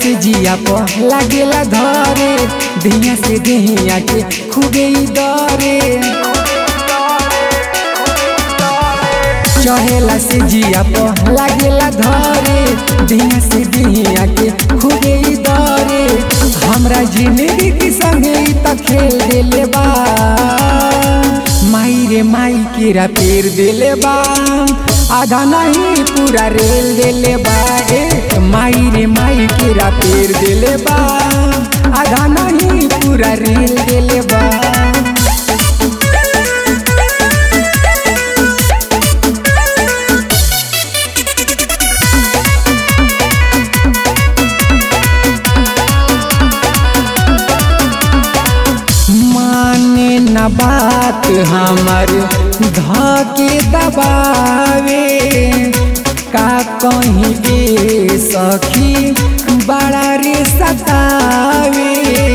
से जिया पर लागेला धरे दिया से दिया के खूबे ही डरे चढ़ेला से जिया पर लागेला धरे दिया से दिया के खूबे ही डरे हमरा जिंदगी के संगे ई त खेल देले बा माई रे माई केरा पेर देले बा आधा नहीं पूरा रेल देले बा ए माई रे माई केरा पेर देले बा आधा नहीं पूरा रेल देले बा माने न बात हमर धके दबावे का कहीं ए सखी बड़ा रे सतावे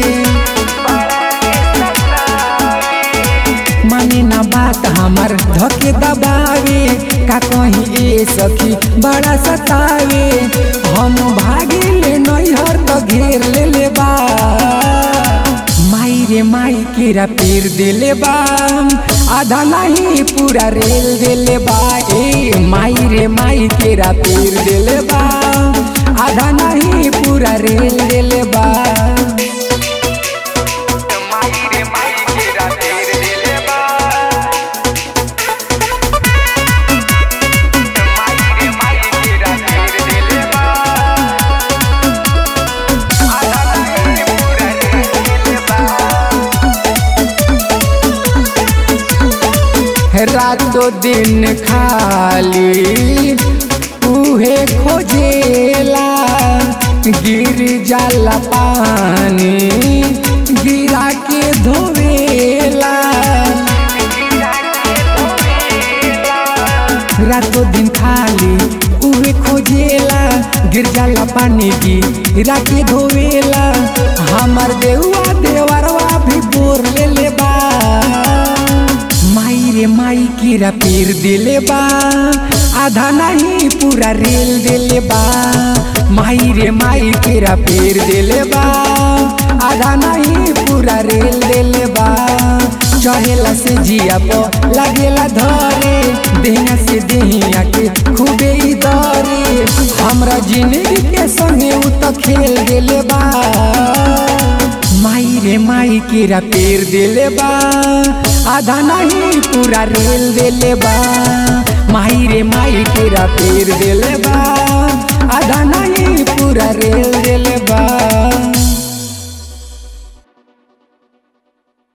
माने न बात हमर धके दबावे का कहीं ए सखी बड़ा सतावे हम भागे ले नैहर तो घेर ले ले बा माई रे माई केरा पेर देले बा आधा नहीं पूरा रेल देले बा ए माई रे माई केरा पेर देले बा आधा नहीं पूरा रेल देले बा माई रे माई केरा पेर देले बा माई रे माई केरा पेर देले बा आधा नहीं पूरा रेल देले बा रातो दिन खाली उहे खोजेला गिर जाला पानी गिरा के धोवेला रातो दिन खाली उहे खोजेला गिर जाला पानी गिरा के धोवेला हमर देउआ देवरवा भी बोर ले ले बा माई रे माई कीरा पेर देले बा आधा नहीं पूरा रेल देले बा माई रे माई कीरा पेर देले बा आधा नहीं पूरा रेल देले बा चढ़ेला से जिया पर लागेला धरे देहिया से देहिया के खूबे ही दरे हमरा जिंदगी के संगे उ त खेल देले बा माई रे माई केरा पेर देले बा आधा नहीं पूरा रेल देले बा माई रे माई केरा पेर देले बा